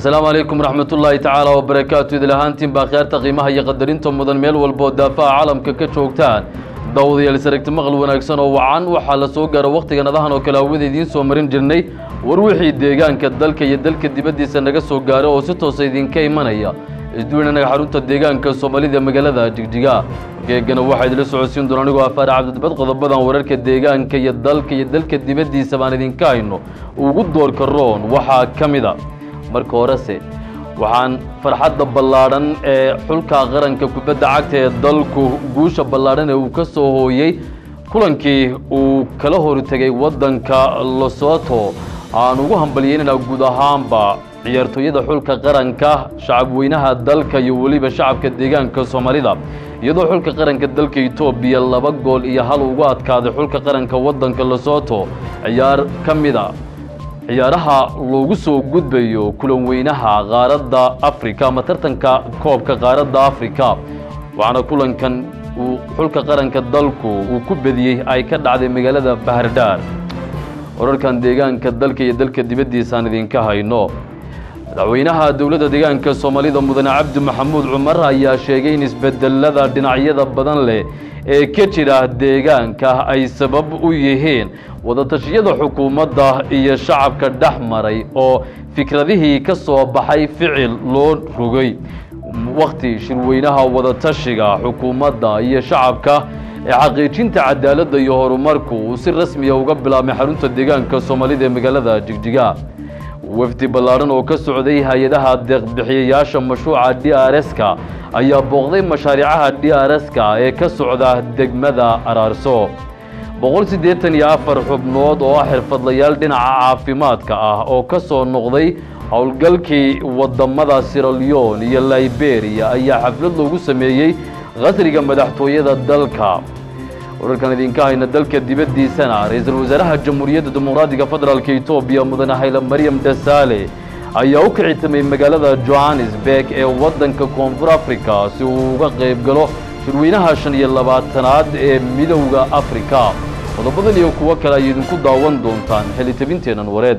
asalaamu calaykum waraxmatullaahi tacaala wabarakaatu idil ahaantiin baa kheerta qiimaha iyo qadarinta mudan meel walboo daafaha caalamka ka joogtaan daawadayaal saragti maqal wanaagsan oo wacan waxaa la soo gaaro wakhtigan adahan oo kale hawada idiin soo marin jirnay war wixii deegaanka dalka iyo dalka dibaddiisa naga soo gaaro oo si toosa idinka imanaya isduwinanaga xarunta deegaanka soomaalida magaalada jigjiga geegana waxaa idila socodsiin doona anigoo afaar cabdidibad qodobadan wararka deegaanka iyo dalka iyo dalka dibaddiisa baan idinka hayno ugu doorka roon waxaa ka mid a marka horese waxaan farxadda ballaadhan ee xulka qaranka kubadda cagta ee dalku guusha ballaadhan ee uu ka soo hooyey kulankii uu kala hortegay waddanka losoto aan ugu hambalyeynayna guud ahaanba ciyaartooyada xulka qaranka shacabweynaha dalka iyo weliba shacabka deegaanka soomaalida iyadoo xulka qaranka dalka etoobiya laba gool iyo hal ugu adkaaday xulka qaranka waddanka losoto ciyaar ka mid a ciyaaraha loogu soo gudbayo kulan weynaha qaaradda afrika ama tartanka koobka qaaradda afrika waxaana kulankan uu xulka qaranka dalku uu ku bediyey ay ka dhacday magaalada bahardhaar wararkan deegaanka dalka iyo dalka dibaddiisaan idinka hayno madaxweynaha dowladda deegaanka soomaalida mudane cabdi maxamuud cumar ayaa sheegay in isbedelada dhinacyada badan leh ee ka jira deegaanka ay sabab u yihiin wadatashyada xukuumadda iyo shacabka dhex maray oo fikradihii ka soo baxay ficil loo rogay wakhti shirweynaha wadatashiga xukuumadda iyo shacabka ee xaqiijinta cadaaladda iyo horumarku uu si rasmiya uga bilaabmay xarunta deegaanka soomaalida ee magaalada jigjiga wafdi ballaadhan oo ka socday hay-adaha deeqbixiyayaasha mashruuca d r s-ka ayaa booqday mashaariicaha d r s-ka ee ka socda degmada araarso boqol siddeetan iyo afar xubnood oo ah xirfadlayaal dhinaca caafimaadka ah oo ka soo noqday howlgalkii wadamada siraleon iyo liberia ayaa xaflad loogu sameeyey qasriga madaxtooyada dalka wararkan idinka hayna dalka dibaddiisana ra-iisul wasaaraha jamhuuriyadda dimuqraadiga federaalk etoobiya mudane hayle maryam dhasaale ayaa u kicitamay magaalada johannesburg ee waddanka koonfur africa si uu uga qayb galo shirweynaha shan iyo labaatanaad ee midowda afrika qodobadan iyo kuwo kale ay idinku daawan doontaan xelitabinteennan wareed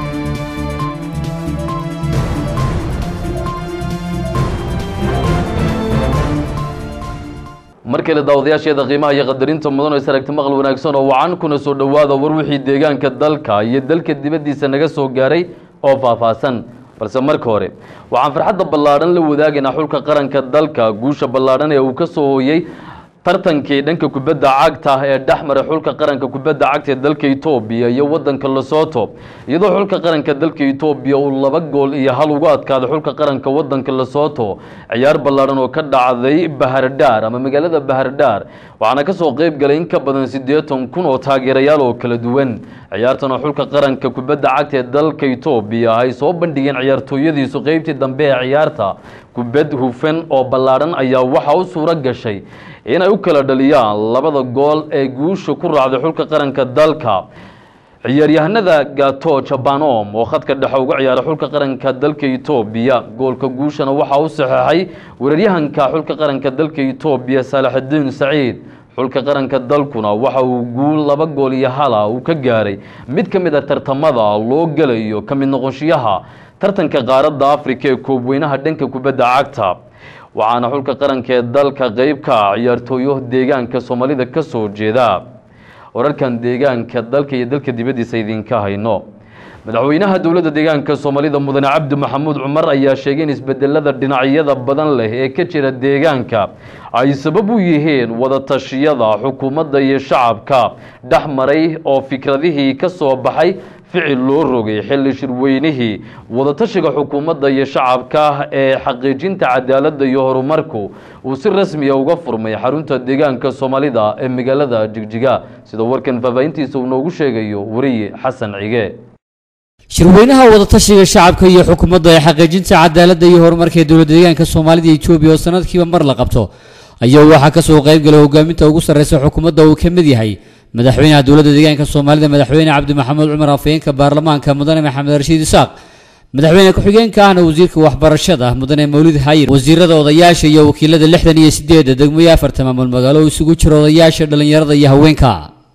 mar kale daawadayaasheeda qiimaha iyo qadarinta mudan oo isaragti maqal wanaagsan oo wacan kuna soo dhowaada war wixii deegaanka dalka iyo dalka dibaddiisa naga soo gaaray oo faahfaahsan balse marka hore waxaan farxadda ballaadhan la wadaagaynaa xulka qaranka dalka guusha ballaadhan ee uu ka soo hooyey tartankii dhanka kubadda cagta ee dhex maray xulka qaranka kubadda cagta ee dalka etoobiya iyo waddanka losoto iyadoo xulka qaranka dalka etoobiya uu laba gool iyo hal ugu adkaaday xulka qaranka waddanka losoto ciyaar ballaadhan oo ka dhacday bahardhaar ama magaalada bahardhaar waxaana ka soo qayb galay in ka badan siddeetan kun oo taageerayaal oo kala duwan ciyaartan oo xulka qaranka kubadda cagta ee dalka etoobiya ay soo bandhigeen ciyaartooyadiisu qeybtii dambe ee ciyaarta kubad hufan oo ballaadhan ayaa waxaa u suuro gashay inay u kala dhaliyaan labada gool ee guusha ku raacday xulka qaranka dalka ciyaaryahanada gato jabanom oo khadka dhexe uga ciyaara xulka qaranka dalka etoobiya goolka guushana waxaa u saxeexay weeraryahanka xulka qaranka dalka etoobiya saalaxudiin saciid xulka qaranka dalkuna waxa uu guul laba gool iyo hala uu ka gaaray mid ka mid a tartamada loo gelayo ka mid noqonshiyaha tartanka qaaradda afrika ee koobweynaha dhanka kubadda cagta waxaana xulka qaranka ee dalka qeyb ka ah ciyaartooyo deegaanka soomaalida ka soo jeeda wararkan deegaanka dalka iyo dalka dibaddiisa idinka hayno madaxweynaha dowladda deegaanka soomaalida mudane cabdi maxamuud cumar ayaa sheegay in isbedelada dhinacyada badan leh ee ka jira deegaanka ay sabab u yihiin wadatashyada xukuumadda iyo shacabka dhex maray oo fikradihii ka soo baxay ficil loo rogay xilli shirweynihii wadatashiga xukuumadda iyo shacabka ee xaqiijinta cadaaladda iyo horumarku uu si rasmiya uga furmay xarunta deegaanka soomaalida ee magaalada jigjiga sida warkan faahfaahintiisa uu noogu sheegayo wariye xasan cige shirweynaha wadatashiga shacabka iyo xukuumadda ee xaqiijinta cadaaladda iyo horumarka ee dowladda deegaanka soomaalida iyo etoobiya oo sanadkiiba mar la qabto ayaa waxaa ka soo qayb galay hogaaminta ugu sarreysa xukuumadda uu ka mid yahay madaxweynaha dowladda deegaanka soomaalida madaxweyne cabdi maxamuud cumar afhayeenka baarlamaanka mudane maxamed rashiid isaaq madaxweyne ku-xigeenka ahna wasiirka waxbarashada mudane mawlid hayir wasiirada odayaasha iyo wakiilada lixdan iyo sideedda degmooyo afarta maamul magaalo oo isugu jira odayaasha dhallinyarada iyo haweenka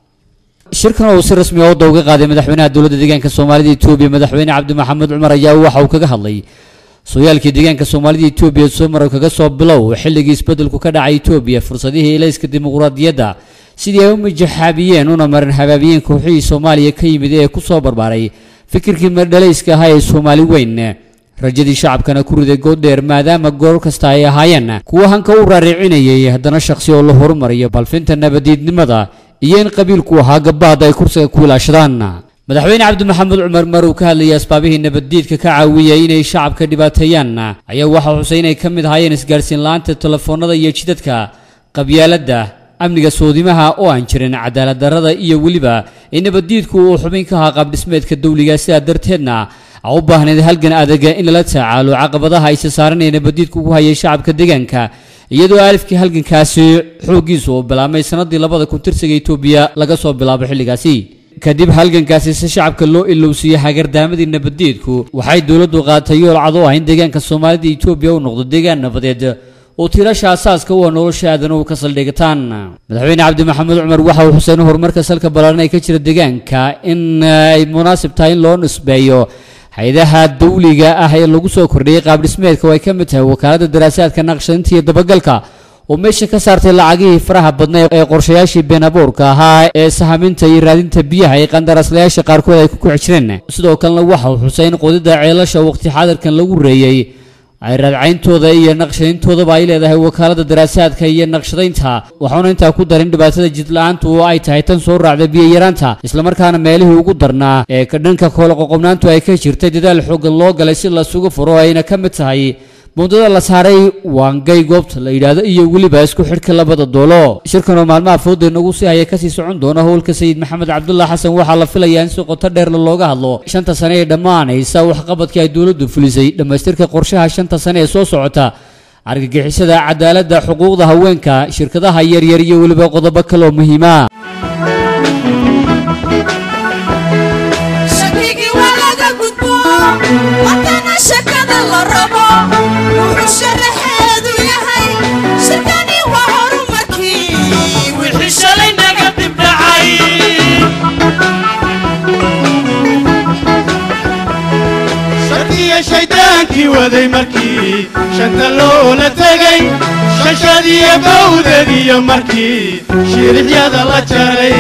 shirkan oo uu si rasmi ah wadda uga qaaday madaxweynaha dowladda deegaanka soomaalida etoobiya madaxweyne cabdi maxamed cumar ayaa waxa uu kaga hadlay sooyaalkii deegaanka soomaalida etoobiya somaro kaga soo bilow xilligii isbeddelku ka dhacay etoobiya fursadihii elayska dimuqraadiyadda sidii ay u mijaxaabiyeen una marin habaabiyeen kooxihii soomaaliya ka yimid ee ku soo barbaaray fikirkii mardhalayska ahaa ee soomaali weyn rajadii shacabkana ku riday gooddheer maadaama goor kasta ay ahaayeen kuwa hanka u raaricinayay haddana shakhsi oo la horumariyo balfinta nabadiidnimada iyo in qabiilku ahaa gabaad ay kursiga ku ilaashadaan madaxweyne cabdi maxamed cumar mar uu ka hadlayay asbaabihii nabaddiidka ka caawiyay inay shacabka dhibaateeyaan ayaa waxaa xusay inay ka mid ahaayeen isgaarsiin la-aanta telefoonada iyo jidadka qabyaaladda amniga soodimaha oo aan jirin cadaalad darrada iyo weliba in nabaddiidku uu xubin ka ahaa qaabdhismeedka dawliga sidaa darteedna a u baahnayd halgan adaga in lala tacaalo caqabadaha ayse saaranaya nabaddiidku ku hayay shacabka deegaanka iyadoo alifkii halgankaasi xooggiisu uu bilaabmay sannaddii labada kun tirsiga etoobiya laga soo bilaabo xilligaasi kadib halgankaasi si shacabka loo ilowsiiyey hagardaamadii nabaddiidku waxay dowladdu qaadatay yool cad oo ah in deegaanka soomaalida etoobiya uu noqdo deegaan nabadeed oo tiirasha asaaska u ah nolosha aadanuhu ka saldhigataan madaxweyne cabdi maxamed cumar waxa uu xuseen horumarka salka ballaaran ee ka jira deegaanka in ay munaasib tahay in loo nisbeeyo hay-adaha dawliga ah ee lagu soo kordhiyey qaabdhismeedka oo ay ka mid tahay wakaaladda daraasaadka naqshadinta iyo dabagalka oo meesha ka saartay lacagihii faraha badnay ee qorshayaashii been abuurka ahaa ee sahaminta iyo raadinta biyaha ee qandaraaslayaasha qaarkood ay ku kici jireen sidoo kalena waxa uu xusay in qodidda ceelasha waqti xaadirkan lagu reeyey ay raadcayntooda iyo naqshadayntoodaba ay leedahay wakaaladda daraasaadka iyo naqshadaynta waxauna intaa ku darin dhibaatada jidla-aantu oo ay tahay tan soo raacda biyo-yaraanta islamarkaana meelihii ugu darnaa ee dhanka kooloqoqobnaantu ay ka jirtay dadaal xooggan loo galay si lasugu furo ayna ka mid tahay mudada la saaray waangay goobta la yidhaahdo iyo weliba isku xidhka labada doolo shirkan oo maalmaha fooda nagu sii haya kasii socon doona howlka sayid maxamed cabdullah xasan waxaa la filayaa in si qoto dheerla looga hadlo shanta sane ee dhammaanaysa waxqabadkii ay dowladdu fulisay dhammaystirka qorshaha shanta sane ee soo socota argagixisada cadaaladda xuquuqda haweenka shirkadaha yaryar iyo weliba qodobo kale oo muhiima shaydaankii waday markii shanta loola tegay shashadiyo bawdadiyo markii shirixyada la jaray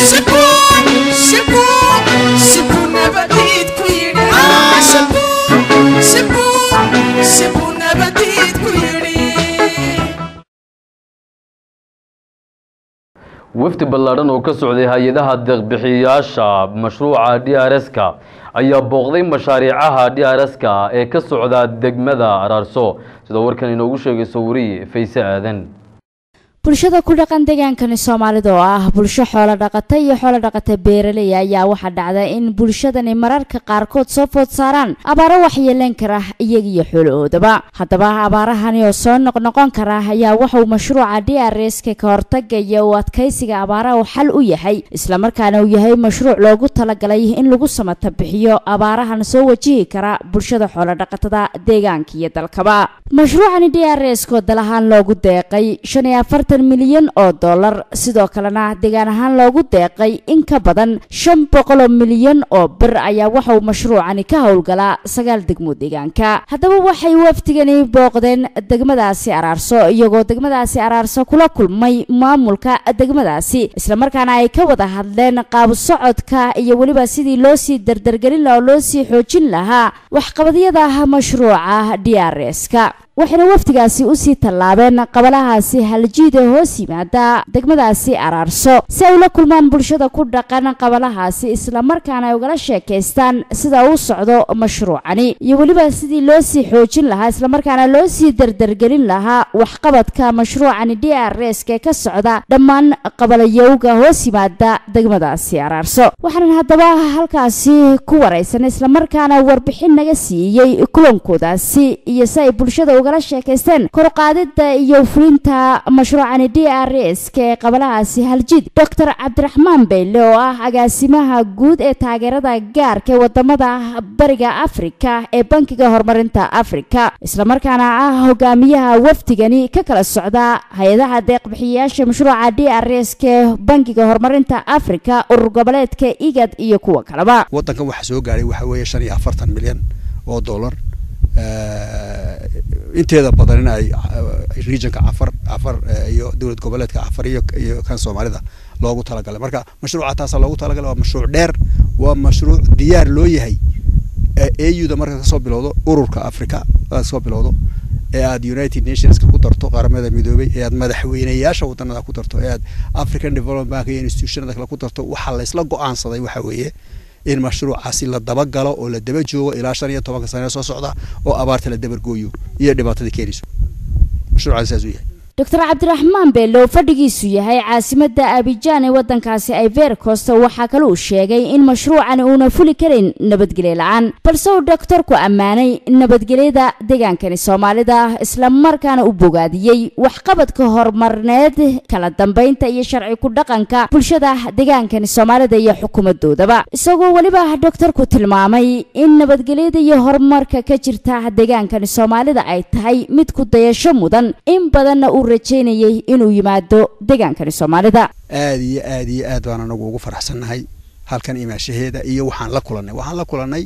wafdi ballaadhan oo ka socday hay-adaha deeqbixiyayaasha mashruuca d r s-ka ayaa booqday mashaariicaha d r s-ka ee ka socda degmada araarso sida warkan inoogu sheegayso wariye fayse aadan bulshada ku dhaqan deegaankani soomaalida oo ah bulsho xoolo dhaqata iyo xoolo dhaqata beeraley ayaa waxaa dhacda in bulshadani mararka qaarkood soo food saaraan abaaro waxyeeleen kara iyagiyo xoolahoodaba haddaba abaarahani oo soo noqnoqon kara ayaa waxauu mashruuca d r s-ka ka hortagaya uu adkaysiga abaaraha xal u yahay islamarkaana uu yahay mashruuc loogu talagalay in lagu samata bixiyo abaarahan soo wajihi kara bulshada xoolo dhaqatada deegaanka iyo dalkaba mashruucani d r s-ko dal ahaan loogu deeqay shan iyo afartan milyan oo dollar sidoo kalena deegaan ahaan loogu deeqay in ka badan shan boqol oo milyan oo bir ayaa waxa uu mashruucani ka howlgalaa sagaal degmo deegaanka haddaba waxay wafdigani booqdeen degmadaasi araarso iyagoo degmadaasi araarso kula kulmay maamulka degmadaasi islamarkaana ay ka wada hadleen qaab socodka iyo weliba sidii loo sii dardargelin laha oo loo sii xoojin lahaa waxqabadyada mashruuca d r s-ka waxayna wafdigaasi usii tallaabeen qabalahaasi haljiid ee hoos yimaada degmadaasi araarso si ay ula kulmaan bulshada ku dhaqan qabalahaasi islamarkaana ay ugala sheekaystaan sida uu socdo mashruucani iyo weliba sidii loo sii xoojin lahaa islamarkaana loo sii dardargelin lahaa waxqabadka mashruucani d r s-ka ee ka socda dhammaan qabalayowga hoos yimaada degmadaasi araarso waxaanan haddaba halkaasi ku waraysan islamarkaana warbixin naga siiyey kulankoodaasi iyo si ay bulshada ugala sheekaysteen koruqaadida iyo fulinta mashruucani d r s-ka ee qabalahaasi haljid doctor cabdiraxmaan beyle oo ah agaasimaha guud ee taageerada gaarka ee wadamada bariga afrika ee bankiga horumarinta afrika islamarkaana ah hogaamiyaha wafdigani ka kala socda hay-adaha deeqbixiyayaasha mashruuca d r s-ka ee bankiga horumarinta afrika urur goboleedka igad iyo kuwa kaleba wadankan waxaa soo gaaray waxaa weeye shan iyo afartan milyan oo dollar inteeda badan in ay regionka cafar cafar iyo dowlad goboleedka cafar iyo iyo kan soomaalida loogu talagalay marka mashruuca taasaa loogu talagalay waa mashruuc dheer waa mashruuc diyaar loo yahay au da marka kasoo bilowdo ururka africa kasoo bilowdo ee aad united nationska ku darto qaramada midoobay ee aad madaxweyneyaasha wadanada ku darto ee aad african development bank iyo institutionada kale ku darto waxaa laysla go-aansaday waxa weeye in mashruucaasi la dabagalo oo la daba joogo ilaa shan iyo tobanka sane soo socda oo abaarta la dabargooyo iyo dhibaatada keenayso mashruucaasi saas u yahay doctor cabdiraxmaan beelle oo fadhigiisu yahay caasimadda abijaan ee waddankaasi ivory coast waxaa kale uu sheegay in mashruucan uuna fuli karin nabadgelyo la-aan balse uu doktorku ammaanay nabadgelyada deegaankani soomaalida islamarkaana u bogaadiyey waxqabadka horumarneed kala dambeynta iyo sharci ku dhaqanka bulshada deegaankani soomaalida iyo xukuumadoodaba isagoo weliba doktorku tilmaamay in nabadgelyada iyo horumarka ka jirta deegaankani soomaalida ay tahay mid ku dayasho mudan in badanna uu rajeynayay inuu yimaado degaankani soomaalida aada iyo aada iyo aad baan anagu ugu faraxsannahay halkan imaashaheeda iyo waxaan la kulannay waxaan la kulannay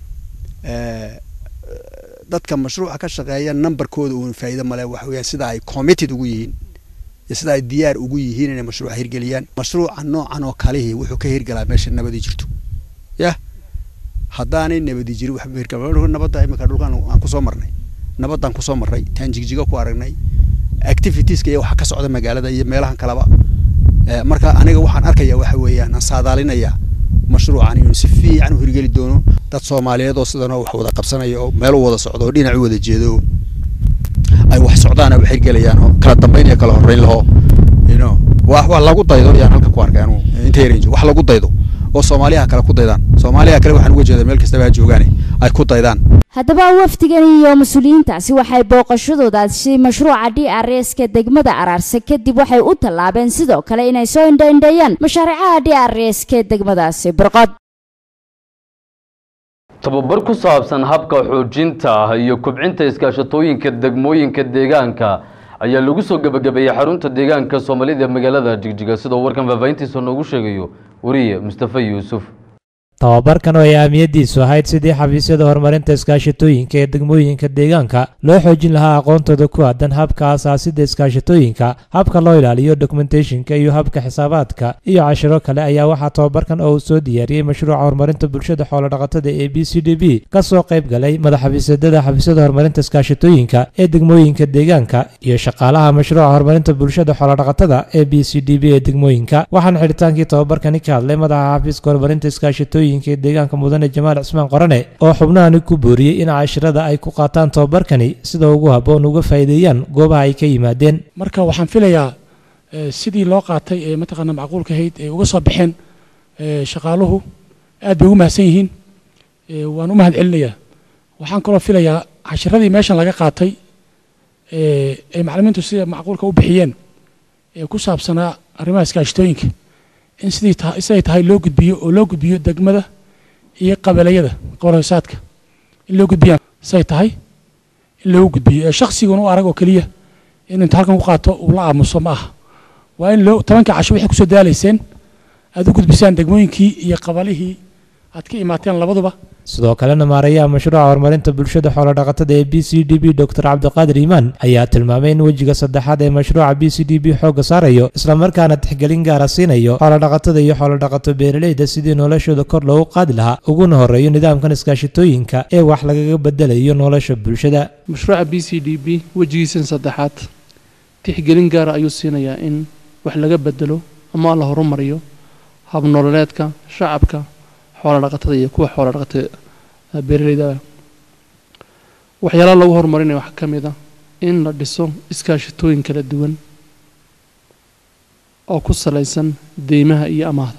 dadka mashruuca ka shaqeeya numberkooda uun faa'iido male waxa weeyaan sida ay committed ugu yihiin iyo sida ay diyaar ugu yihiin inay mashruuca hirgeliyaan mashruuca noocan oo kalihii wuxuu ka hirgalaa meesha nabadi jirto yah haddaanay nabadi jirin waxba hirgal nabadda imika dhulkan aan kusoo marnay nabaddaan kusoo marray taan jigjiga ku aragnay activitieska iyo waxa ka socda magaalada iyo meelahan kaleba marka aniga waxaan arkaya waxa weeyaan aan saadaalinayaa mashruucan inuu si fiican u hirgeli doono dad soomaaliyeed oo sidanoo wax wada qabsanaya oo meel u wada socdo oo dhinac u wada jeedo ay wax socdaan wax hirgelayaan oo kala dambeyn iyo kala horreyn laho you know wax wax lagu daydo ayaan halka ku arkay anu inta yaranjo wax lagu daydo oo soomaaliyaha kale ku daydaan soomaaliyaha kale waxaan uga jeedaa meel kastaba ha joogaane ay ku daydaan haddaba wafdigan iyo mas-uuliyiintaasi waxay booqashadoodaasi mashruuca d r s ka degmada araarse kadib waxay u tallaabeen sidoo kale inay soo indhaindheeyaan mashaariicaha d r s ka degmadaasi burqod tababar ku saabsan habka xoojinta iyo kubcinta iskaashatooyinka degmooyinka deegaanka ayaa lagu soo gebagabeeyey xarunta deegaanka soomaalida magaalada jigjiga sidoo warkan faahfaahintiisa noogu sheegayo wariye mustafa yuusuf tababarkan oo ay ahmiyaddiisu ahayd sidii xafiisyada horumarinta iskaashatooyinka ee degmooyinka deegaanka loo xoojin lahaa aqoontooda ku aadan habka asaasida iskaashatooyinka habka loo ilaaliyo dokumentationka iyo habka xisaabaadka iyo cashiro kale ayaa waxaa tababarkan oo uu soo diyaariyey mashruuca horumarinta bulshada xoolodhaqatada ee b c d b ka soo qayb galay madaxxafiisyadada xafiisyada horumarinta iskaashatooyinka ee degmooyinka deegaanka iyo shaqaalaha mashruuca horumarinta bulshada xoolodhaqatada ee b c d b ee degmooyinka waxaana xidhitaankii tababarkani ka hadlay madaxa xafiiska horumarinta iskaashatooyinka ee deegaanka mudane jamaal cismaan qorane oo xubnahani ku booriyey in cashirada ay ku qaataan tababarkani sida ugu habboon uga faa'iideeyaan goobaha ay ka yimaadeen marka waxaan filayaa sidii loo qaatay ee mataqaana macquulka ahayd ee uga soo baxeen shaqaaluhu aad bay ugu mahadsan yihiin waan u mahad celinayaa waxaan kaloo filayaa cashiradii meeshan laga qaatay ay macalimiintu sida macquulka u bixiyeen ee ku saabsanaa arrimaha iskaashatooyinka in sidii ta siday tahay loo gudbiyo oo loo gudbiyo degmada iyo qabalayada qabalhoosaadka in loo gudbiyaan siday tahay in loogu gudbiyo ee shakhsiguna u arag oo keliya in inta halkan ku qaato uu la aamuso ma aha waa in loo tobanka casho waxay kusoo daalayseen aad u gudbisaan degmooyinkii iyo qabalihii aad ka imaateen labaduba sidoo kalena maarayaha mashruuca horumarinta bulshada xoolodhaqatada ee b c d b dor cabdiqaadir iimaan ayaa tilmaamay in wejiga saddexaad ee mashruuca b c d b xoogga saarayo islamarkaana tixgelin gaara siinayo xoolodhaqatada iyo xoolodhaqato beeraleyda sidii noloshooda kor loogu qaadi lahaa uguna horeeyo nidaamkan iskaashatooyinka ee wax lagaga bedelayo nolosha bulshada mashruuca b c d b wejigiisan saddexaad tixgelin gaara ayuu siinayaa in wax laga bedelo ama la horumariyo habnololeedka shacabka xoolodhaqatada iyo kuwa xoolodhaqatada beeraleyda waxyaalaha lagu horumarinaya waxaa ka mid ah in la dhiso iskaashatooyin kala duwan oo ku salaysan deymaha iyo amaahda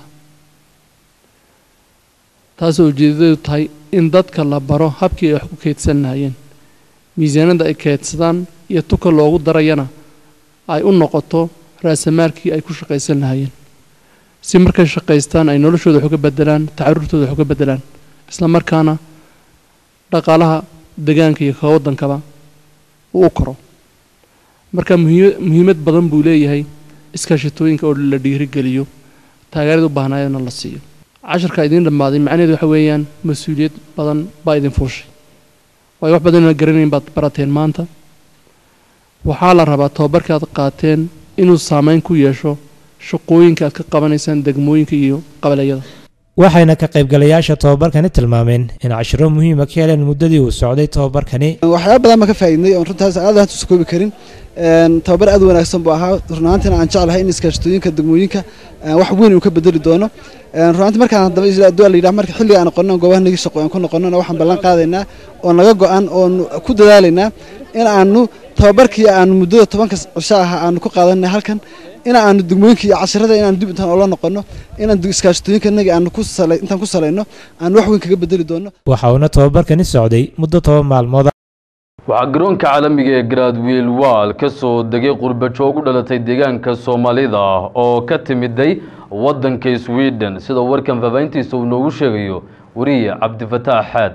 taasoo ujeedadadu tahay in dadka la baro habkii ay wax ku keydsan lahayeen miisaanada ay keydsadaan iyo tuka loogu darayana ay u noqoto raasamaalkii ay ku shaqaysan lahayeen si markay shaqaystaan ay noloshooda wax uga bedelaan tacaruurtooda wax uga bedelaan isla markaana dhaqaalaha degaanka iyo ka waddankaba uu u koro marka muhiimad badan buu leeyahay iskaashatooyinka oo la dhiirigeliyo taageerada u baahnaayadna la siiyo casharka idiin dhammaaday macnaheedu waxa weeyaan mas-uuliyad badan baa idin fuushay waayo wax badan inaad garanayn baad barateen maanta waxaa la rabaa tababarka aad qaateen inuu saameyn ku yeesho shaqooyinka aad ka qabanaysaan degmooyinka iyo qabalayada waxayna ka qaybgalayaasha tababarkani tilmaameen in cashiro muhiima ka heleen muddadii uu socday tababarkani waxyaaba badan baan ka faa'iidnay oon runtaas aad aan tusa koobi karin tababar aad u wanaagsan buu ahaa runaantiina aan jeclahay in iskaashatooyinka degmooyinka wax weyn uu ka bedeli doono runaantii markaan haddaba isla la yidhaha marka xilliga aan noqono goobaha nagi shaqo aan ku noqonona waxaan ballan qaadaynaa oo naga go-an oon ku dadaalaynaa in aanu tababarkii aanu muddada tobanka cisho ah aanu ku qaadanay halkan in aanu degmooyinka iyo cashirada inaanu dib intaan oola noqono inaan iskaashatooyinkanagi aanu ku salay intaan ku salayno aanu wax weyn kaga bedeli doono waxa uuna tababarkani socday muddo toban maalmood waxaa garoonka caalamiga ee gradwiil waal ka soo degay qurbajoog u dhalatay deegaanka soomaalida oo ka timiday waddanka sweden sida warkan faafahintiisa uu noogu sheegayo wariye cabdifataax xaad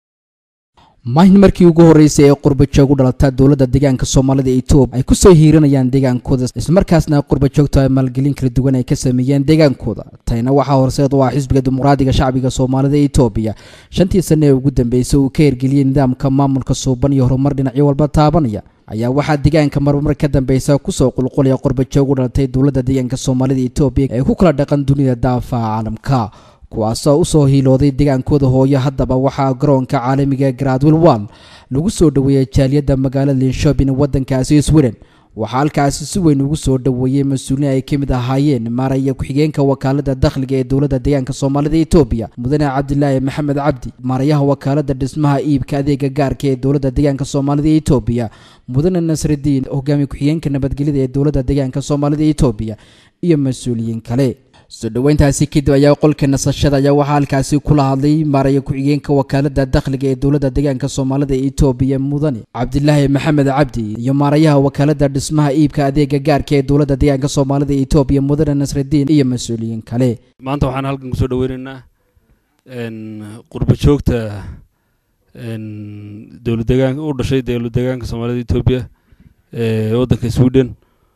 maahin markii ugu horreysay ee qurbajoog u dhalata dowladda deegaanka soomaalida etoobiya ay ku soo hiiranayaan deegaankooda islamarkaasna qurbajoogtu ay maalgelin kala duwan ay ka sameeyeen deegaankooda tanina waxaa horseed u ah xisbiga dimuqraadiga shacbiga soomaalida etoobiya shantii sanne ee ugu dambeysay uu ka hirgeliyey nidaamka maamulka suuban iyo horumar dhinacyo walba taabanaya ayaa waxaa deegaanka marmar ka dambeysa kusoo qulqulaya qurbajoog u dhalatay dowladda deegaanka soomaalida etoobiya ee ku kala dhaqan dunida daafaha caalamka kuwaasoo usoo hiilooday deegaankooda hooyo haddaba waxaa garoonka caalamiga gradwil wall lagu soo dhoweeyey jaaliyadda magaalada linshopin waddankaasi sweden waxaa halkaasi si weyn ugu soo dhoweeyey mas-uuliin ay ka mid ahaayeen maaraya ku-xigeenka wakaalada dakhliga ee dowladda deegaanka soomaalida etoobiya mudane cabdilaahi maxamed cabdi maarayaha wakaalada dhismaha iibka adeega gaarka ee dowladda deegaanka soomaalida etoobiya mudane nasridiin hogaamiye ku-xigeenka nabadgelyada ee dowladda deegaanka soomaalida etoobiya iyo mas-uuliyiin kale soo dhoweyntaasi kadib ayaa qolka nasashada ayaa waxaa halkaasi kula hadlay maaraya ku-xigeenka wakaalada dakhliga ee dowladda deegaanka soomaalida etoobiya mudane cabdilaahi maxamed cabdi iyo maarayaha wakaalada dhismaha iibka adeega gaarka ee dowladda deegaanka soomaalida etoobiya mudane nasridiin iyo mas-uuliyiin kale maanta waxaan halkan kusoo dhaweynaynaa qurba joogta dowlad deegaanka u dhashay dowlad deegaanka soomaalida etoobiya ee waddanka sweden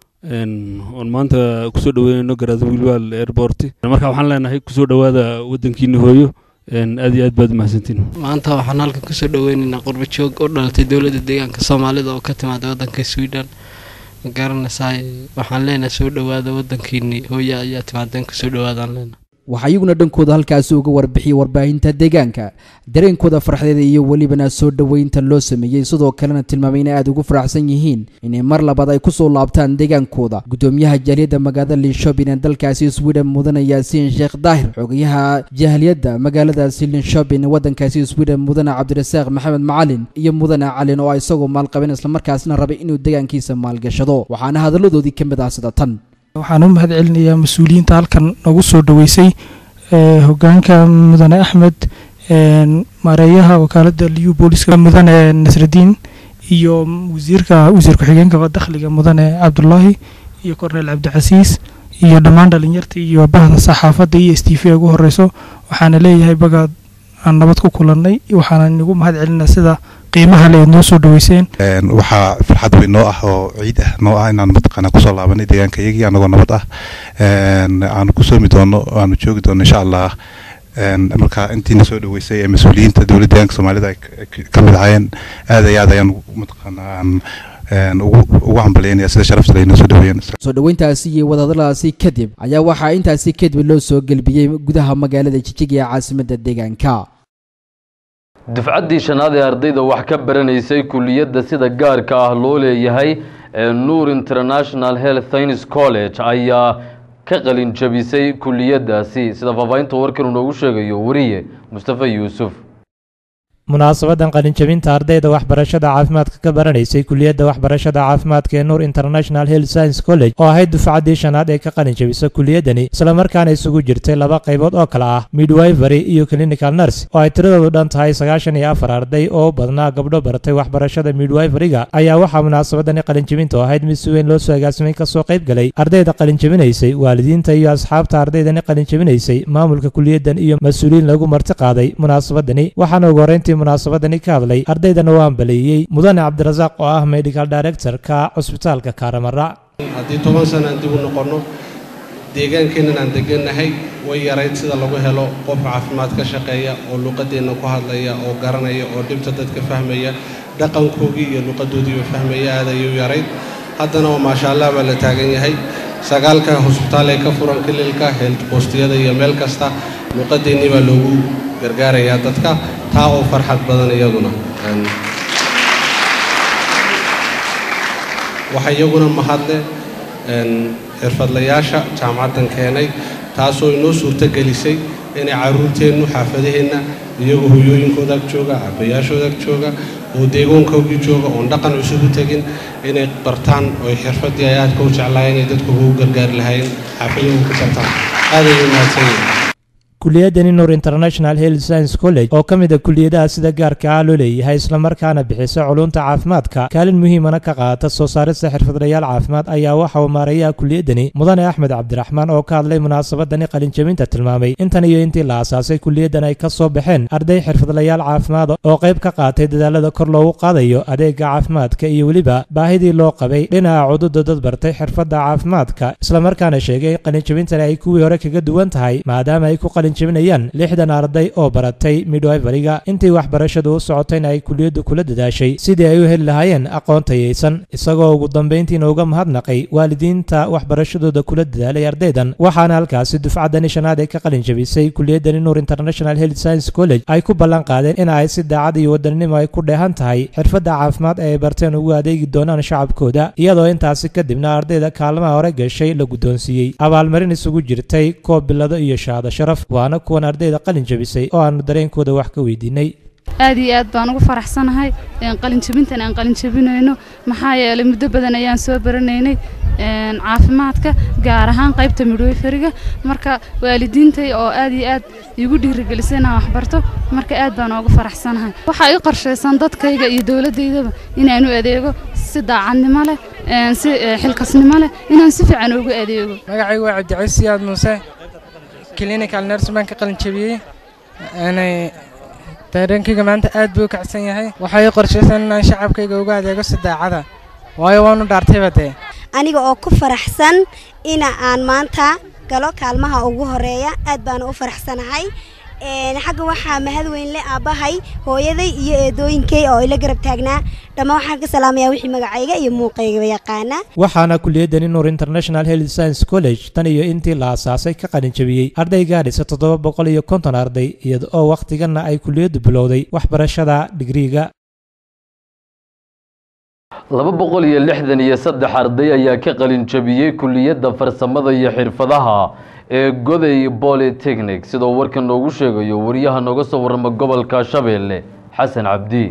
oon maanta kusoo dhaweynayno garadwiilwal airport marka waxaan leenahay kusoo dhowaada waddankiina hooyo aad iyo aad baad umahadsantiin maanta waxaan halkan kusoo dhaweynaynaa qurba joog u dhalatay dowladda deegaanka soomaalida oo ka timaada waddanka sweden ma garanaysaa waxaan leenahay soo dhowaada waddankiini hooyo ayaa timaadeen kusoo dhowaadaan leenahay waxaa iyaguna dhankooda halkaasi uga warbixiyey warbaahinta deegaanka dareenkooda farxdeeda iyo welibana soo dhoweynta loo sameeyey sidoo kalena tilmaamay inay aada ugu faraxsan yihiin inay mar labaad ay kusoo laabtaan deegaankooda gudoomiyaha jaaliyadda magaalada linshopin ee dalkaasi sweden mudane yaasiin sheekh daahir xogayaha jaaliyadda magaaladaasi linshopin ee waddankaasi sweden mudane cabdirasaaq maxamed macalin iyo mudane calin oo isagoo maalqabeen islamarkaasna rabay inuu deegaankiisa maalgashado waxaana hadalladoodii ka mid ah sida tan waxaan u mahad celinayaa mas-uuliyiinta halkan nagu soo dhoweysay hogaanka mudane axmed maareeyaha wakaalada liyu booliska mudane nasradiin iyo wasiirka wasiir ku-xigeenka dakhliga mudane cabdulaahi iyo korneel cabdicasiis iyo dhammaan dhalinyarta iyo bahda saxaafadda iyo s t v ugu horeyso waxaana leeyahay bagaad aan nabad ku kulannay waxaana inagu mahad celinaa sida qiimaha le eed noo soo dhaweyseen waxaa farxad weyn noo ah oo ciid ah noo ah inaan mataqaana kusoo laabanay deegaanka iyagii anagoo nabad ah aanu ku soomi doono aanu joogi doono insha allah marka intiina soo dhaweysay ee mas-uuliyiinta dowladda deegaanka soomaalida ay ka mid ahaayeen aad iyo aad ayaan mataqaana aan ugu hambalyaynaya sida sharafta laynoo soo dhaweeyeen soo dhoweyntaasi iyo wadahadaladaasi kadib ayaa waxaa intaasi kadib loo soo gelbiyey gudaha magaalada jijig ee caasimadda deegaanka dufcaddii shanaad ee ardayda wax ka baranaysay kuliyadda sida gaarka ah loo leeyahay ee nuur international health science college ayaa ka qalin jabisay kuliyaddaasi sida faahfaahinta warkan uu noogu sheegayo wariye mustafa yuusuf munaasabadan qalinjabinta ardayda waxbarashada caafimaadka ka baranaysay kuliyadda waxbarashada caafimaadka ee nuur international health science college oo ahayd dufcaddii shanaad ee ka qalinjabisa kuliyaddani islamarkaana isugu jirtay laba qaybood oo kale ah midwifery iyo clinical nurse oo ay tiradoodu dhan tahay sagaashan iyo afar arday oo badnaa gabdho baratay waxbarashada midwiferyga ayaa waxaa munaasabadani qalinjabintu ahayd mid si weyn loo soo agaasimay kasoo qayb galay ardayda qalinjabinaysay waalidiinta iyo asxaabta ardaydani qalinjabinaysay maamulka kuliyaddan iyo mas-uuliyiin lagu marti qaaday munaasabadani waxaana ugu horreyntii munaasabadani ka hadlay ardaydana u hambaleeyey mudane cabdirasaaq oo ah medical director-ka cusbitaalka kaaramara haddii toban sana aan dib u noqonno deegaankeennan aan degannahay way yarayd sida lagu helo qof caafimaad ka shaqeeya oo luqadeenna ku hadlaya oo garanaya oo dhibta dadka fahmaya dhaqankoogii iyo luqadoodiiba fahmaya aad ayuu yarayd haddana oo maasha allah baa la taagan yahay sagaalka hosbitaal ee ka furan kililka heelt boostiyada iyo meel kasta luqadeennii baa loogu gargaarayaa dadka taa oo farxad badan iyaduna waxaa iyaguna mahadle xirfadlayaasha jaamacaddan keenay taasoo inoo suurto gelisay inay carruurteennu xaafadaheenna iyagoo hoyooyinkooda ag jooga aabbayaashooda ag jooga oo deegoonkoogii jooga oon dhaqan cusub u tegin inay bartaan oo xirfaddii ay aadka u jeclaayeen inay dadku ugu gargaari lahaayeen xaafadahooda ku bartaan aad ayay mahadsan yihiin kuliyadani nur international health science college oo ka mid a kuliyadaha sida gaarka ah loo leeyahay islamarkaana bixisa culunta caafimaadka kaalin muhiimana ka qaata soo saarista xirfadlayaal caafimaad ayaa waxa uu maarayaha kuliyadani mudane axmed cabdiraxmaan oo ka hadlay munaasabadani qalinjabinta tilmaamay intan iyo intii la asaasay kuliyadan ay ka soo baxeen arday xirfadlayaal caafimaad oo qayb ka qaatay dadaalada kor loogu qaadayo adeega caafimaadka iyo weliba baahidii loo qabay dhinaca cududa dad bartay xirfadda caafimaadka islamarkaana sheegay qalinjabintani ay kuwii hore kaga duwan tahay maadaama ay ku jabinayaan lixdan arday oo baratay midwiveriga intii waxbarashadu u socotayna ay kuliyaddu kula dadaashay sidii ay u heli lahaayeen aqoon tayaysan isagoo ugu dambayntiina uga mahadnaqay waalidiinta waxbarashadooda kula dadaalay ardaydan waxaana halkaasi dufcaddani shanaad ee ka qalin jabisay kuliyadani nur international health science college ay ku ballan qaadeen in ay si daacad iyo wadaninimo ay ku dheehan tahay xirfadda caafimaad ee ay barteen ugu adeegi doonaan shacabkooda iyadoo intaasi kadibna ardayda kaalmaha hore gashay la guddoonsiiyey abaalmarin isugu jirtay koob bilado iyo shahaado sharaf waana kuwan ardayda qalin jabisay oo aanu dareenkooda wax ka weydiinay aad iyo aad baan ugu faraxsanahay qalinjabintan aan qalinjabinayno maxaa yeelay muddo badan ayaan soo baranaynay caafimaadka gaar ahaan qaybta midwayferiga marka waalidiintay oo aad iyo aad igu dhiirigelisay inaan waxbarto marka aad baan oogu faraxsanahay waxaa ii qorshaysan dadkayga iyo dowladdaydaba inaan u adeego si daacadnimo leh si xilkasnimo leh inaan si fiican ugu adeego magacaygu waa cabdicasiis siyaad muuse clinical nurse baan ka qalin jabiyey dareenkayga maanta aad buu u kacsan yahay waxaa ii qorshaysan inaan shacabkayga uga adeego si daacada waayo waanu dhaartayba dee aniga oo ku faraxsan ina aan maanta galo kaalmaha ugu horeeya aad baana u faraxsanahay xagga waxaa mahad weyn le aabbahay hooyaday iyo eedooyinkay oo ila garab taagnaa dhammaan waxaan ka salaamayaa wixii magacayga iyo muuqaygaba yaqaana waxaana kuliyadani nur international health science college tan iyo intii la asaasay ka qalin jabiyey arday gaadhisa toddoba boqol iyo konton arday iyada oo wakhtiganna ay kuliyaddu bilowday waxbarashada digriiga laba boqol iyo lixdan iyo saddex arday ayaa ka qalin jabiyey kuliyadda farsamada iyo xirfadaha ee goday bolitechnic sidoo warkan noogu sheegayo wariyaha nooga soo warrama gobolka shabeelle xasan cabdi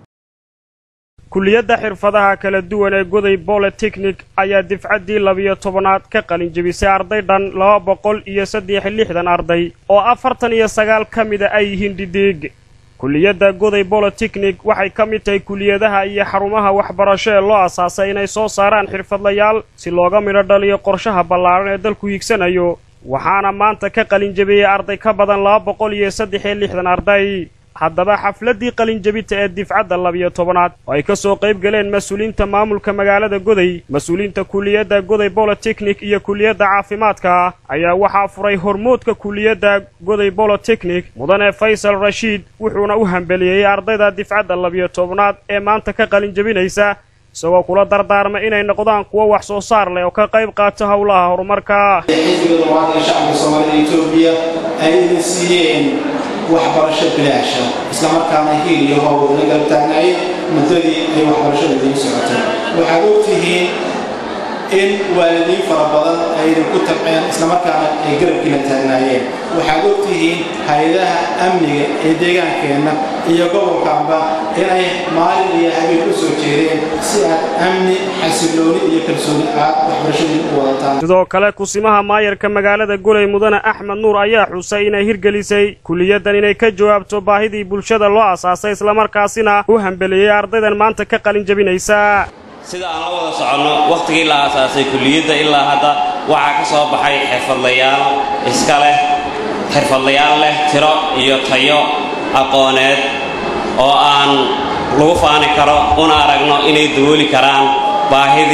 kuliyadda xirfadaha kala duwan ee goday bolitechnic ayaa difcaddii labiyo tobanaad ka qalin jebisay arday dhan laba boqol iyo saddex lixdan arday oo afartan iyo sagaal ka mida ay yihiin dhidhiig kuliyadda goday bolitechnic waxay ka mid tahay kuliyadaha iyo xarumaha waxbarasho ee loo asaasay inay soo saaraan xirfadlayaal si looga midho dhaliyo qorshaha ballaaran ee dalku hiigsanayo waxaana maanta ka qalin jebiyey arday ka badan laba boqol iyo saddex iyo lixdan arday haddaba xafladdii qalinjebinta ee difcadda labiyo tobanaad oo ay ka soo qayb galeen mas-uuliyiinta maamulka magaalada goday mas-uuliyiinta kuliyadda goday bolitechnic iyo kuliyadda caafimaadka ayaa waxaa furay hormoodka kuliyadda goday bolitechnic mudane faysal rashiid wuxuuna u hambeliyey ardayda difcadda labiyo tobanaad ee maanta ka qalin jebinaysa isagoo kula dardaarma inay noqdaan kuwo wax soo saar leh oo ka qayb qaata howlaha horumarka xisbiga dumaadka shacabka soomaalida etoobiya ay idin siiyeen waxbarasho bilaasha islamarkaana hiil iyo hoob la garab taagnaayeen muddadii ay waxbarashada idiin socotay waxaad ogtihiin in waalidiin fara badan ay idinku tabceen islamarkaana ay garabkiina taagnaayeen waxaad ogtihiin hay-adaha amniga ee deegaankeenna iyo gobolkaanba inay maalin iyo habeen u soo jeedeen si aad amni xasilooni iyo kalsooni aad waxbarashadiin u wadataan sidoo kale kusimaha maayarka magaalada goley mudane axmed nuur ayaa xusay inay hirgelisay kuliyaddan inay ka jawaabto baahidii bulshada loo asaasay islamarkaasina u hambeliyey ardaydan maanta ka qalin jebinaysa sida aan la wada soconno wakhtigii la aasaasay kulliyadda ilaa hadda waxaa ka soo baxay xirfadlayaal iska leh xirfadlayaal leh tiro iyo tayo aqooneed oo aan lagu faani karo una aragno inay dabooli karaan baahidii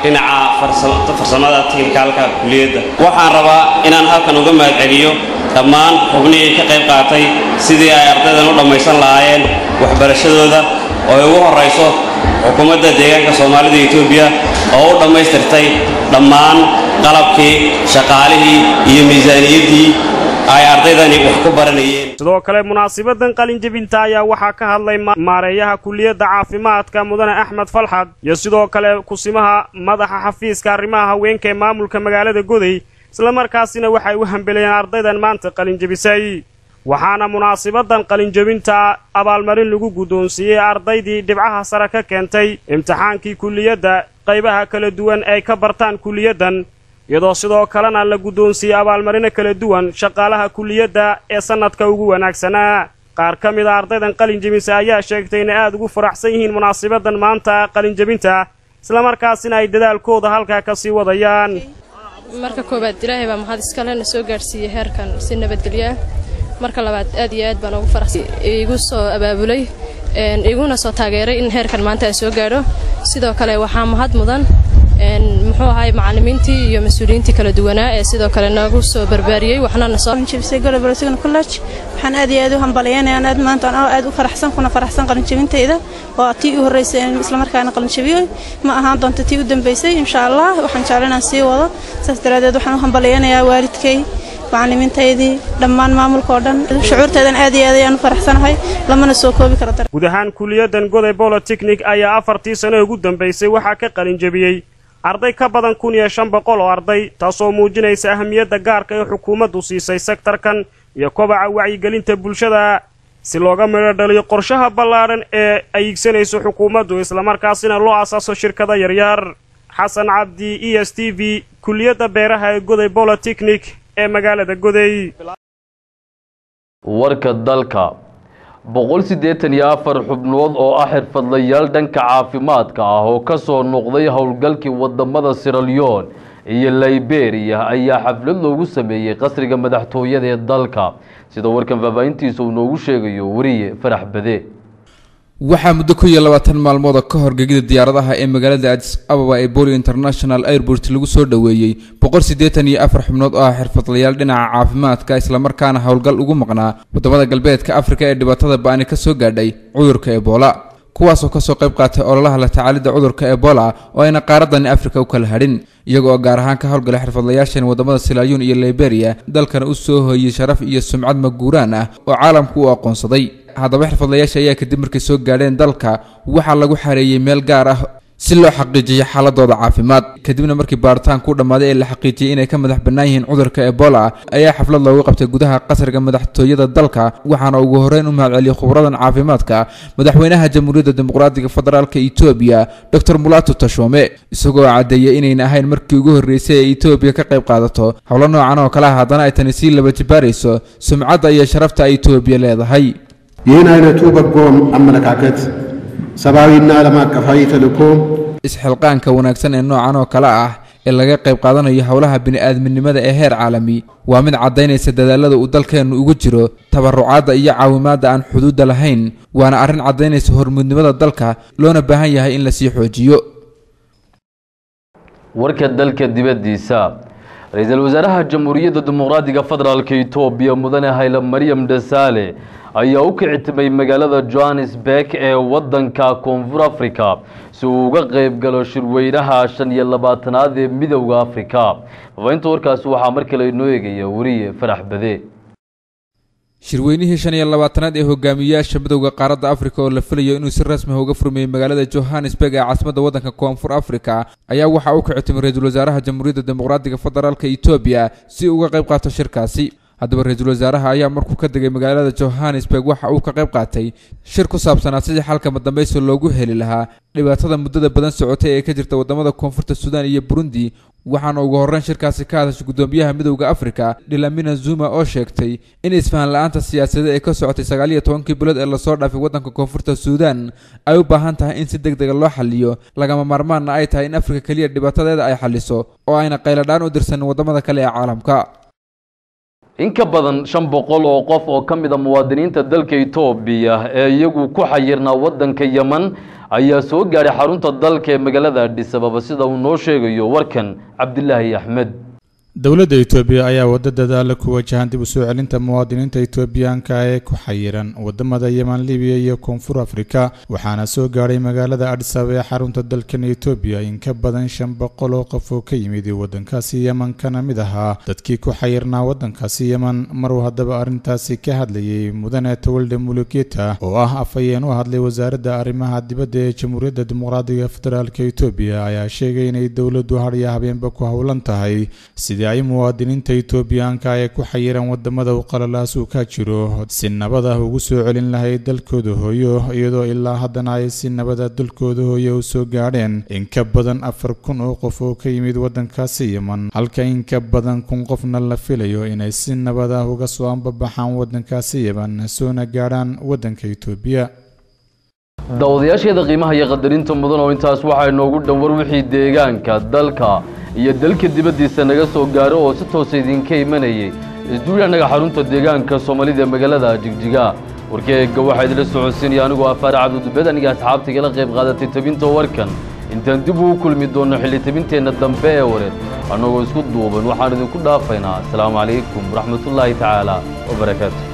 dhinaca farsamada tiknikaalka kuliyadda waxaan rabaa inaan halkan uga mahadceliyo dhammaan xubnihii ka qayb qaatay sidii ay ardaydan u dhammaysan lahaayeen waxbarashadooda oo ay ugu horrayso xukuumadda deegaanka soomaalida etoobiya oo u dhammaystirtay dhammaan qalabkii shaqaalihii iyo miisaaniyaddii ay ardaydani wax ku baranayeen sidoo kale munaasabadan qalinjebinta ayaa waxaa ka hadlay maareeyaha kuliyadda caafimaadka mudane axmed falxad iyo sidoo kale kusimaha madaxa xafiiska arrimaha haweenka ee maamulka magaalada goday islamarkaasina waxay u hambeleeyeen ardaydan maanta qalinjebisay waxaana munaasabadan qalinjebinta abaalmarin lagu guddoonsiiyey ardaydii dhibcaha sare ka keentay imtixaankii kuliyadda qaybaha kala duwan ay ka bartaan kuliyaddan iyadoo sidoo kalena la guddoonsiiyey abaalmarino kala duwan shaqaalaha kuliyadda ee sannadka ugu wanaagsanaa qaar ka mid a ardaydan qalinjebinsa ayaa sheegtay inay aada ugu faraxsan yihiin munaasabadan maanta qalinjebinta islamarkaasina ay dadaalkooda halkaa ka sii wadayaan marka koowaad ilaahay baa mahad iskale na soo gaadhsiiyey heerkan si nabadgelyo ah marka labaad aad iyo aad baan ugu faraxsan igu soo abaabulay iguna soo taageeray in heerkan maanta aan soo gaadho sidoo kale waxaa mahad mudan muxuu ahay macallimiintii iyo mas-uuliyiintii kala duwanaa ee sidoo kale nagu soo barbaariyey waxna na soo jebisay golob rosigan college waxaan aad iyo aad u hambalyaynaya aad maanta aan aad u faraxsan kuna faraxsan qalinjebintayda oo tii u horreysay islamarkaana qalinjebiyo ma ahaan doonto tii u dambeysay insha allah waxaan jeclan inaan sii wado saas daraadeed waxaan u hambalyaynayaa waalidkay macallimiintaydii dhammaan maamulka oo dhan shucuurteedan aad iyo aad ayaan u faraxsanahay lamana soo koobi karo guud ahaan kuliyaddan goday bolotechnic ayaa afartii sano ugu dambaysay waxaa ka qalinjebiyey arday ka badan kun iyo shan boqol oo arday taasoo muujinaysa ahamiyadda gaarka ee xukuumaddu siisay sektarkan iyo kobaca wacyigelinta bulshada si looga midho dhaliyo qorshaha ballaadhan ee ay igsanayso xukuumaddu islamarkaasina loo asaaso shirkada yaryar xasan cabdi e s t v kuliyadda beeraha ee goday bolotechnic ee magaalada goday warka dalka boqol siddeetan iyo afar xubnood oo ah xirfadlayaal dhanka caafimaadka ah oo ka soo noqday howlgalkii wadamada siralyon iyo liberia ayaa xaflad loogu sameeyey qasriga madaxtooyada ee dalka sida warkan faahfaahintiisa uu noogu sheegayo wariye farax bade waxaa muddo ku iyo labaatan maalmood oo ka hor gegida diyaaradaha ee magaalada adis ababa ee boli international airport lagu soo dhoweeyey boqol siddeetan iyo afar xubnood oo ah xirfadlayaal dhinaca caafimaadka islamarkaana howlgal ugu maqnaa waddamada galbeedka afrika ee dhibaatada ba-ani ka soo gaadhay cudurka ebola kuwaasoo kasoo qayb qaatay ololaha la tacaalidda cudurka ebola oo ayna qaaradani afrika u kala hadhin iyagoo gaar ahaan ka howlgalay xirfadlayaashan waddamada silaayuun iyo liberia dalkana u soo hooyey sharaf iyo sumcad maguuraan ah oo caalamku u aqoonsaday haddaba xirfadlayaasha ayaa kadib markay soo gaadheen dalka waxaa lagu xareeyey meel gaar ah si loo xaqiijiyo xaaladooda caafimaad kadibna markii baaritaan ku dhammaaday ee la xaqiijiyey inay ka madax bannaan yihiin cudurka ebola ayaa xaflad loogu qabtay gudaha qasriga madaxtooyada dalka waxaana ugu horreyn u mahadceliyey khubradan caafimaadka madaxweynaha jamhuuriyadda dimuqraatiga federaalka etoobiya doctor mulato tashome isagoo caddeeyey inayna ahayn markii ugu horreysay ee etoobiya ka qayb qaadato howlo noocan oo kale ah haddana ay tani sii laba jibaarayso sumcadda iyo sharafta ay etoobiya leedahay ይህን አይነቱ በጎ አመለካከት ሰብአዊና ዓለም አቀፋዊ ተልእኮ isxilqaanka wanaagsan ee noocan oo kale ah ee laga qayb qaadanayo howlaha bini'aadminimada ee heer caalami waa mid caddaynaysa dadaalada uu dalkeennu ugu jiro tabarucaadda iyo caawimaadda aan xuduudda lahayn waana arrin caddaynaysa hormuudnimada dalka loona baahan yahay in lasii xoojiyo warka dalka dibaddiisa ra-iisul wasaaraha jamhuuriyadda dimuqraadiga federaalka etoobiya mudane hayle maryam dhasaale ayaa u kicitimay magaalada johannesburg ee waddanka koonfur africa si uu uga qayb galo shirweynaha shan iyo labaatanaad ee midowda africa faafahinta warkaasi waxaa mar kale inoo eegaya wariye farax bade shirweynihii shan iyo labaatanaad ee hogaamiyayaasha midowda qaaradda afrika oo la filayo inuu si rasmi ah uga furmeeyey magaalada johannesburg ee caasimadda waddanka koonfur africa ayaa waxaa u kicitimay ra-iisul wasaaraha jamhuuriyadda dimuqraatiga federaalka etoobiya si uga qayb qaato shirkaasi haddaba ra-iisul wasaaraha ayaa markuu ka degay magaalada johannesburg waxa uu ka qayb qaatay shir ku saabsanaa sidii xalka madambaysi loogu heli lahaa dhibaatada muddada badan socotay ee ka jirta waddamada koonfurta suudaan iyo burundi waxaana ugu horreyn shirkaasi ka hadashay guddoomiyaha midowda afrika dhilamina zuma oo sheegtay in isfahan la-aanta siyaasadeed ee ka socotay sagaal iyo tobankii bilood ee lasoo dhaafay waddanka koonfurta suudaan ay u baahan tahay in si deg dega loo xaliyo lagama maarmaanna ay tahay in afrika keliya dhibaatadeeda ay xaliso oo ayna qayladhaan u dirsanin waddamada kale ee caalamka in ka badan shan boqol oo qof oo ka mid a muwaadiniinta dalka etoobiya ee iyagu ku xayirnaa waddanka yeman ayaa soo gaadhay xarunta dalka ee magaalada adhis ababa sida uu noo sheegayo warkan cabdilaahi axmed dowladda itoobiya ayaa waddo dadaala ku wajahan dib u soo celinta muwaadiniinta itoobiyaanka ee ku xayiran wadamada yeman libiya iyo koonfur afrika waxaana soo gaadhay magaalada adhisaba ee xarunta dalkan itoobiya in ka badan shan boqol oo qof oo ka yimid waddankaasi yeman kana mid ahaa dadkii ku xayirnaa waddankaasi yeman maruu haddaba arrintaasi ka hadlayay mudane tawalde mulugeta oo ah afhayeen u hadlay wasaaradda arrimaha dibadda ee jamhuuriyadda dimuqraadiga federaalk itoobiya ayaa sheegay inay dowladdu hadhiya habeenba ku howlan tahay sidii ay muwaadiniinta itoobiyaanka ee ku xayiran wadamada u qalalaas uu ka jiro si nabad ah ugu soo celin lahayd dalkooda hooyo iyadoo ilaa haddana ay si nabada dalkooda hooyo u soo gaadheen in ka badan afar kun oo qof oo ka yimid waddankaasi yeman halka in ka badan kun qofna la filayo inay si nabad ah uga soo ambabaxaan waddankaasi yeman soona gaadhaan waddanka itoobiya daawadayaasheeda qiimaha iyo qadarinta mudan oo intaas waxaa inoogu dhan war wixii deegaanka dalka iyo dalka dibaddiisa naga soo gaaro oo si toosa idinka imanayay isduuya annaga xarunta deegaanka soomaalida ee magaalada jigjiga warkeega waxaa idila socodsiinaya anigoo afaare cabdidubed aniga asxaabta igala qayb qaadatay tabinta warkan intaan dib ugu kulmi doonno xilli tabinteenna dambe ee wareed annagoo isku duuban waxaan idinku dhaafaynaa asalaamu calaykum waraxmatullaahi tacaala wabarakaatu